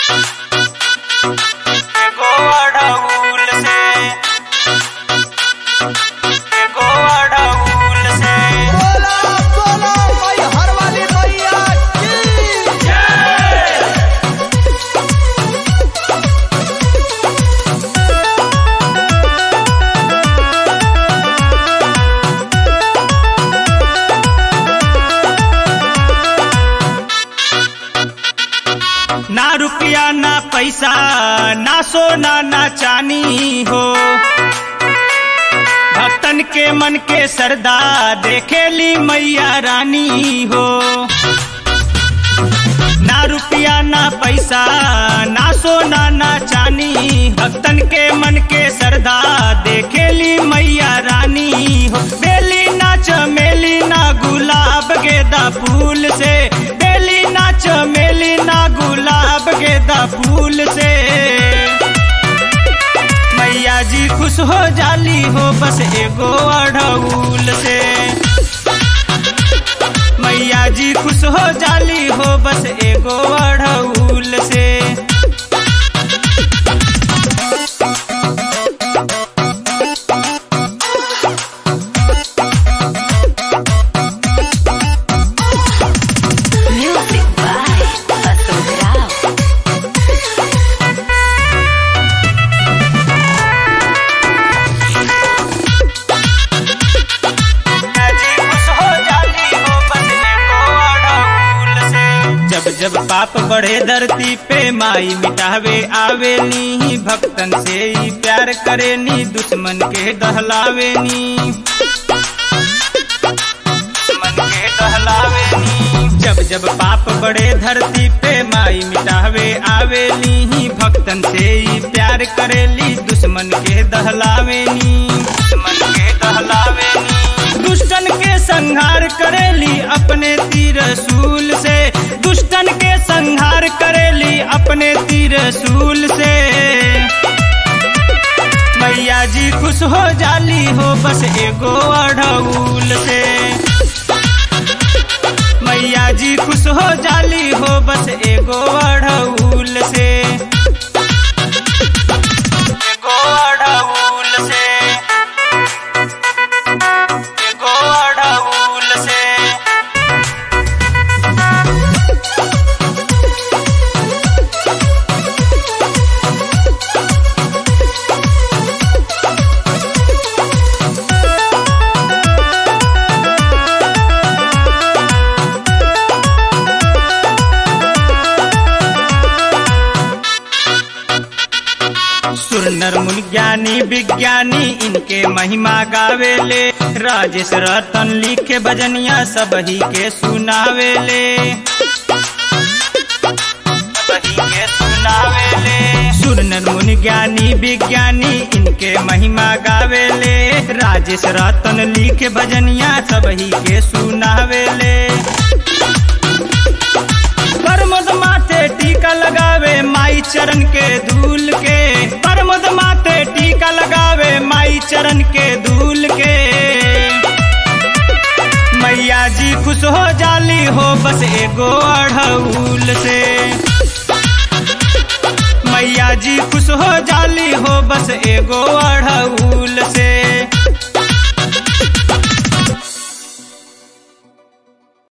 एगो अड़हुल से एगो अड़हुल से बोला बोला भाई हर वाली भैया की ना रुपया ना पैसा ना सोना ना चानी हो भक्तन के मन के सरदा देखेली मैया रानी हो ना रुपया ना पैसा ना सोना ना चानी भक्तन के मन के सरदा देखेली मैया रानी हो बेली ना चमेली ना गुलाब गेदा फूल से बेली ना चमेली ना गुलाब गेदा फूल से मैया जी खुश हो जाली हो बस एगो अड़हुल से मैया जी खुश हो जाली हो बस एगो अड़हुल से Music by Atul Rao. मैया जी खुश हो जाली हो बस एगो अड़हुल से जब जब पाप बढ़े धरती पे माई मिटावे आवेनी भक्तन से ही प्यार करेनी दुश्मन के दहलावेनी मन के दहलावेनी जब जब पाप बड़े धरती पे माई मिटावे आवेली भक्तन से ही प्यार करेली दुश्मन के दहलावेनी दुश्मन के दहलावेनी दुष्टन के संहार करेली अपने तीर सूल से दुष्टन के संहार करेली अपने तीर सूल से मैया जी खुश हो जाली हो बस एगो अड़हुल से मैया जी खुश हो जाली हो बस एगो अड़हुल से एगो अड़हुल से एगो अड़हुल से सुर नर मुनि ज्ञानी विज्ञानी इनके महिमा गावेले राजेश रतन लिखे भजनिया सब ही के सुनावेले सबही के सुनावेले सुर नर मुनि ज्ञानी विज्ञानी इनके महिमा गावेले राजेश रतन लिखे भजनिया सब ही के सुनावेले परमद माथे टीका लगावे माई चरण के धूल के परमद माथे टीका लगावे माई चरण के धूल के मैया जी खुश हो जाली हो बस एगो अड़हुल से मैया जी खुश हो जाली हो बस एगो अड़हुल